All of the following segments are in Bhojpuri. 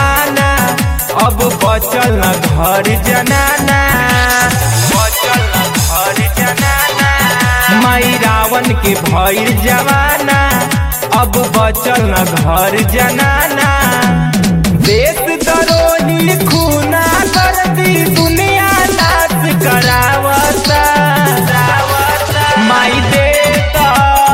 जवाना अब बचल न घर जनाना बचल न घर जनाना माई रावण के भइल जवाना अब बचल न घर जनाना देश दरोही खूना कर दी दुनिया नाश करावता माई देता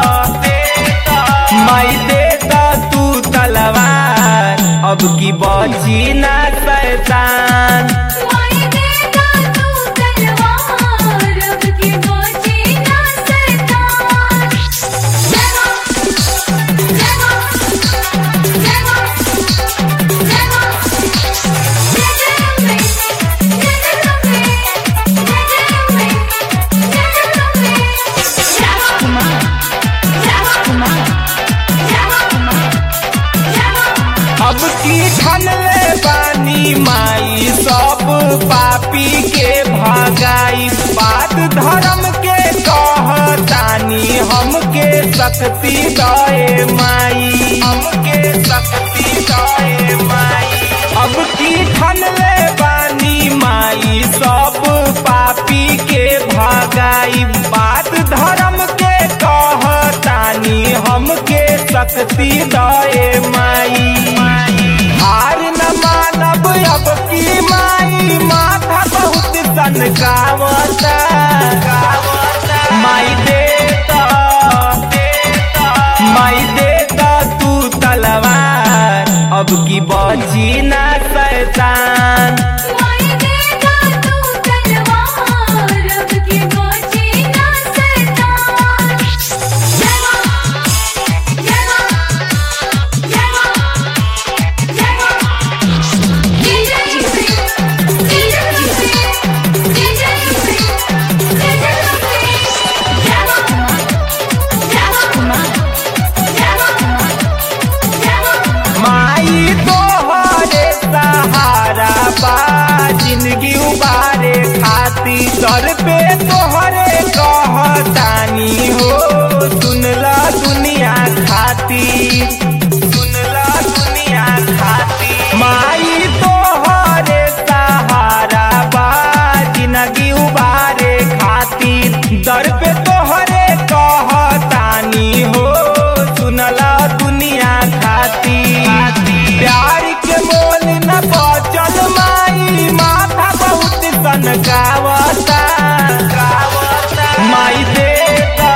माई देता तू तलवार अब की बची ना शैतान माई देता तू तलवार अब की बची ना शैतान जय मां जय मां जय मां जय मां जय जय अम्बे जय जय अम्बे जय जय अम्बे जय जय अम्बे जय मां जय मां जय मां जय मां अब की ठनले बानी माई सब पापी के भगाई बात धर्म के कहतानी हमके शक्ति दए माई हमके शक्ति दए माई अब की ठनले बानी माई सब पापी के भगाई बात धर्म के कहतानी हमके शक्ति दए माई हार न मानब अब की माई माथा बहुत सनकावता माई देता माई देता तू तलवार अब की बची ना शैतान माई देता तू तलवार अब की बची ना शैतान जय मां जय मां जय मां जय मां जय जय अम्बे जय जय अम्बे जय जय अम्बे जय जय अम्बे जय मां जय मां जय मां जय मां माई तोहरे सहारा बा जिंदगी उबारे खाती सर पे तोहरे कहतानी हो सुनला दुनिया खाती सुनला दुनिया खाती माई तोहरे सहारा बा जिंदगी उबारे खाती दर पे तोहरे कहतानी हो सुनला दुनिया खाती प्यार के मोल न बचल माई माथा बहुत सनकावता माई देता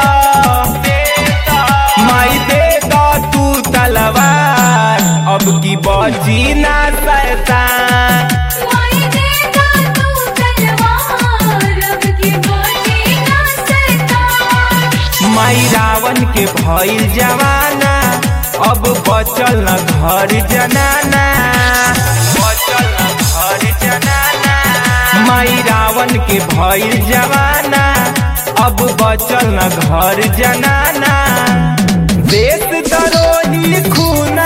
माई देता तू तलवार अब की बची ना शैतान माई देता तू तलवार अब की बची ना शैतान माई रावण के भइल जवाना अब बचल न घर जनाना बचल न घर जनाना माई रावण के भइल जवाना अब बचल न घर जनाना देश दरोही खून